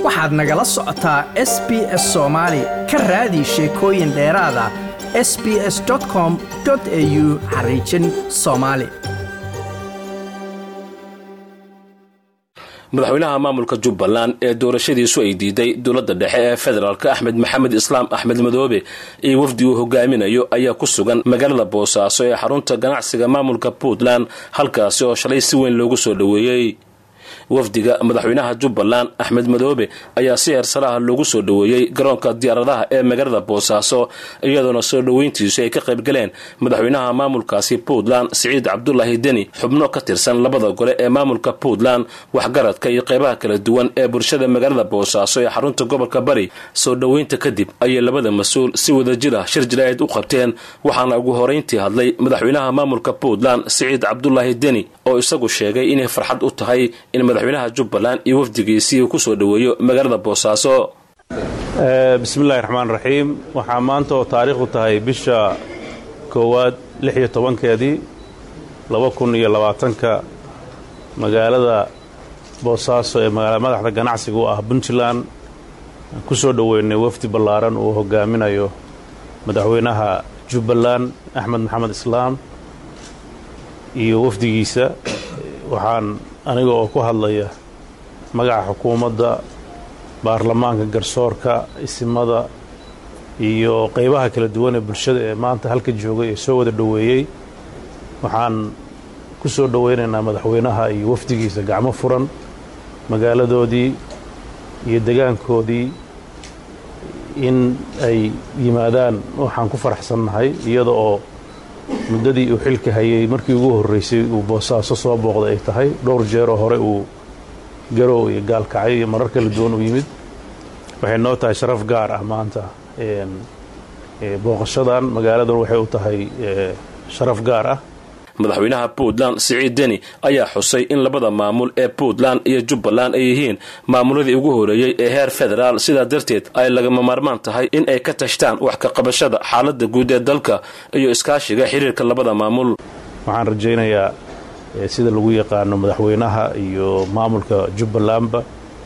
waxaad nagala socotaa s b s soomaali ka raadi sheekooyin dheeraada s b s com au xariijin soomaali madaxweynaha maamulka jubbaland ee doorashadiisu ay diiday dowladda dhexe ee federaalk axmed maxamed islaam axmed madoobe iyo wafdi uu hogaaminayo ayaa ku sugan magaalada boosaaso ee xarunta ganacsiga maamulka puntland halkaasi oo shalay si weyn loogu soo dhoweeyey wafdiga madaxweynaha jubbaland axmed madoobe ayaa si heersalaha loogu soo dhoweeyey garoonka diyaaradaha ee magaalada boosaaso iyadoona soo dhoweyntiisu ay ka qaybgaleen madaxweynaha maamulkaasi puntland siciid cabdulaahi deni xubno ka tirsan labada gole ee maamulka puntland waxgaradka iyo qeybaha kala duwan ee bulshada magaalada boosaaso ee xarunta gobolka bari soo dhoweynta kadib ayay labada mas-uul si wadajir ah shir jilaaid u qabteen waxaana ugu horeyntii hadlay madaxweynaha maamulka puntland siciid cabdulaahi deni oo isagu sheegay inay farxad u tahay in madaxweynaha jubbaland iyo wafdigiisii uu kusoo dhoweeyo magaalada boosaaso bismillahi raxmaan raxiim waxaa maanta oo taariikhdu tahay bisha koowaad lix iyo tobankeedii laba kun iyo labaatanka magaalada boosaaso ee magaala madaxda ganacsiga u ah puntland ku soo dhoweynay wafdi ballaaran uu hogaaminayo madaxweynaha jubbaland axmed maxamed islaam iyo wafdigiisa waxaan aniga oo ku hadlaya magaca xukuumadda baarlamaanka garsoorka isimada iyo qeybaha kala duwan ee bulshada ee maanta halka joogay ee soo wada dhoweeyey waxaan ku soo dhoweynaynaa madaxweynaha iyo wafdigiisa gacmo furan magaaladoodii iyo degaankoodii in ay yimaadaan waxaan ku faraxsannahay iyada oo muddadii uu xilka hayay markii ugu horreysay uu boosaaso soo booqday ay tahay dhowr jeeroo hore uu garow iyo gaalkacyo iyo marar kala duwan u yimid waxay noo tahay sharaf gaar ah maanta booqashadan magaaladan waxay u tahay sharaf gaar ah madaxweynaha puntland siciid deni ayaa xusay in labada maamul ee puntland iyo jubbaland ay yihiin maamuladii ugu horeeyey ee heer federaal sidaa darteed ay lagama maarmaan tahay in ay ka tashtaan wax ka qabashada xaaladda guud ee dalka iyo iskaashiga xiriirka labada maamul waxaan rajaynayaa sida lagu yaqaano madaxweynaha iyo maamulka jubbalandba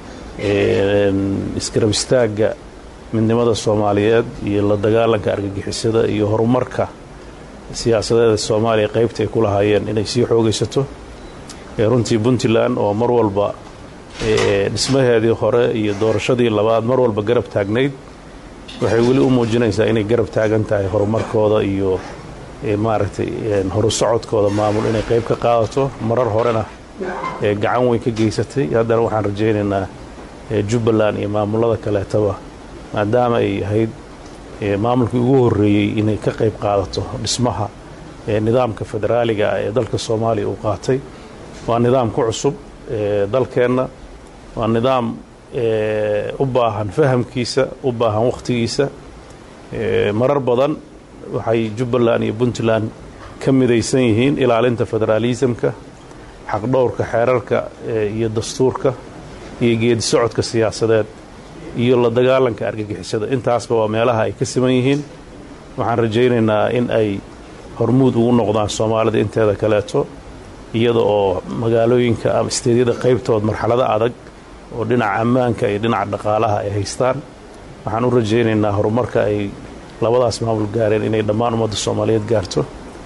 iskarab istaagga midnimada soomaaliyeed iyo la dagaalanka argagixisada iyo horumarka siyaasadeeda soomaaliya qaybta ay ku lahaayeen inay sii xoogaysato runtii puntland oo mar walba dhismaheedii hore iyo doorashadii labaad mar walba garab taagnayd waxay weli u muujinaysaa inay garab taagan tahay horumarkooda iyo maaragtay horu socodkooda maamul inay qayb ka qaadato marar horena gacan weyn ka geysatay haddana waxaan rajaynaynaa jubbaland iyo maamulada kaleetaba maadaama ay ahayd maamulkii ugu horreeyey inay ka qayb qaadato dhismaha nidaamka federaaliga ah ee dalka soomaaliya uu qaatay waa nidaam ku cusub dalkeenna waa nidaam u baahan fahamkiisa u baahan wakhtigiisa marar badan waxay jubbaland iyo puntland ka midaysan yihiin ilaalinta federaalisamka xaqdhowrka xeerarka iyo dastuurka iyo geedi socodka siyaasadeed iyo la dagaalanka argagixisada intaasba waa meelaha ay ka siman yihiin waxaan rajaynaynaa in ay hormuud ugu noqdaan soomaalida inteeda kaleeto iyada oo magaalooyinka ama isteedyada qaybtood marxalado adag oo dhinaca ammaanka iyo dhinaca dhaqaalaha ay haystaan waxaan u rajaynaynaa horumarka ay labadaas maamul gaareen inay dhammaan ummadda soomaaliyeed gaarto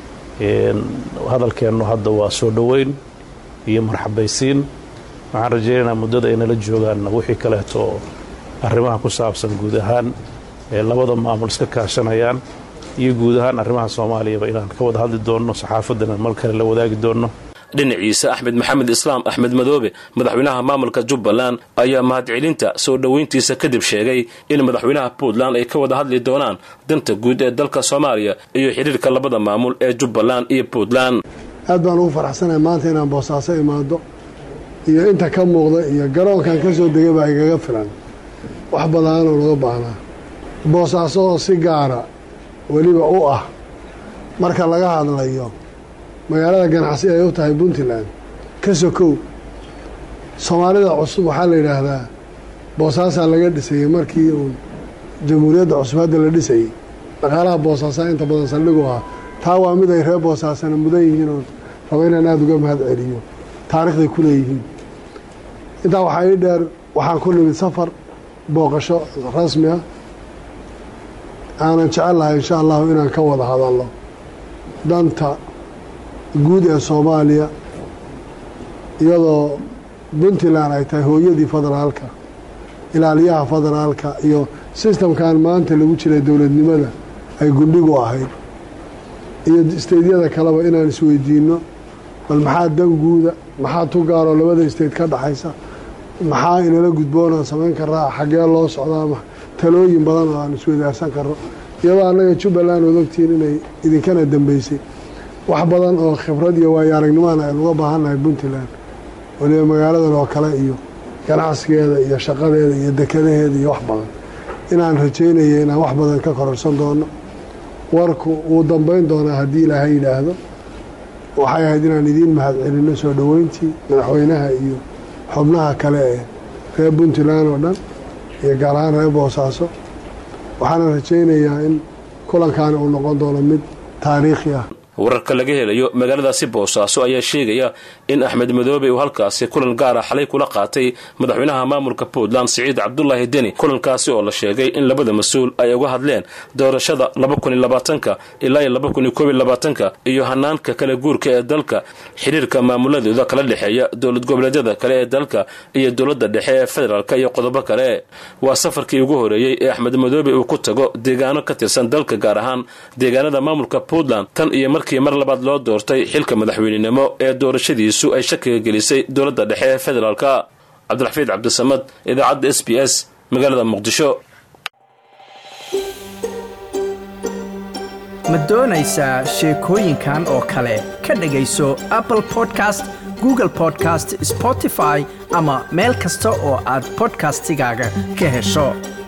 hadalkeennu hadda waa soo dhoweyn iyo marxabaysiin waxaan rajaynaynaa muddada ay nala joogaan wixii kaleeto oo arrimaha ku saabsan guud ahaan ee labada maamul iska kaashanayaan iyo guud ahaan arrimaha soomaaliyaba inaan ka wada hadli doonno saxaafaddana mal kale la wadaagi doonno dhinaciisa axmed maxamed islaam axmed madoobe madaxweynaha maamulka jubbaland ayaa mahadcelinta soo dhoweyntiisa kadib sheegay in madaxweynaha puntland ay ka wada hadli doonaan danta guud ee dalka soomaaliya iyo xiriirka labada maamul ee jubbaland iyo puntland aad baan ugu faraxsanahay maanta inaan boosaaso imaado iyo inta ka muuqda iyo garoonkan ka soo degay baa igaga filan wax badaanoo laga baahnaa boosaaso oo si gaara weliba u ah marka laga hadlayo magaalada ganacsi ay u tahay puntland ka sokow soomaalida cusub waxaa la yidhaahdaa boosaasaa laga dhisayey markii uun jamhuuriyadda cusub hadda la dhisayey dhaqaalaha boosaasaa inta badan saldhigu ah taa waa mid ay reer boosaasana mudan yihiin oo rabo inaan aada uga mahad celiyo taarikhday ku leeyihiin intaa waxaa ii dheer waxaan ku nimid safar booqasho rasmi ah aanan jecel lahay insha allahu inaan ka wada hadalno danta guud ee soomaaliya iyadoo puntland ay tahay hooyadii federaalka ilaaliyaha federaalka iyo sistamkan maanta lagu jiray dowladnimada ay gundhigu ahayd iyo isteydyada kaleba inaan isweydiino bal maxaa dan guuda maxaa tu gaaroo labada isteyd ka dhaxaysa maxaa inala gudboonaan samayn karaa xaggee loo socdaa talooyin badan oo aan isweydaarsan karno iyadoo annaga jubbaland ood ogtihiin inay idinkana dambeysay wax badan oo khibrad iyo waayo aragnimaana aynu uga baahannahay puntland waliba magaaladan oo kale iyo ganacsigeeda iyo shaqadeeda iyo dekadaheeda iyo wax badan inaan rajaynaya inaan wax badan ka kororsan doono warku wuu dambeyn doonaa haddii ilaahay yidhaahdo waxay ahayd inaan idiin mahad celinno soo dhoweyntii madaxweynaha iyo xubnaha kale ee reer puntland oo dhan iyo gaar ahaan reer boosaaso waxaana rajaynayaa in kulankaani uu noqon doono mid taariikhi ah wararka laga helayo magaaladaasi boosaaso ayaa sheegaya in axmed madoobe uu halkaasi kulan gaara xalay kula qaatay madaxweynaha maamulka puntland siciid cabdulaahi deni kulankaasi oo la sheegay in labada mas-uul ay uga hadleen doorashada labakuniabaatanka ilaa labakunikolabaatanka iyo hanaanka kala guurka ee dalka xiriirka maamuladooda kala dhexeeya dowlad goboleedyada kale ee dalka iyo dowladda dhexe ee federaalk iyo qodobo kale waa safarkii ugu horeeyey ee axmed madoobe uu ku tago deegaano ka tirsan dalka gaar ahaan deegaanada maamulka puntland tan iyo markii mar labaad loo doortay xilka madaxweynenimo ee doorashadiisu ay shakiga gelisay dowladda dhexe ee federaalka cabdiraxfiid cabdisamad idaacadda s b s magaalada muqdisho ma doonaysaa sheekooyinkan oo kale ka dhegayso apple podcast google podcast spotify ama meel kasta oo aad bodkastigaaga ka hesho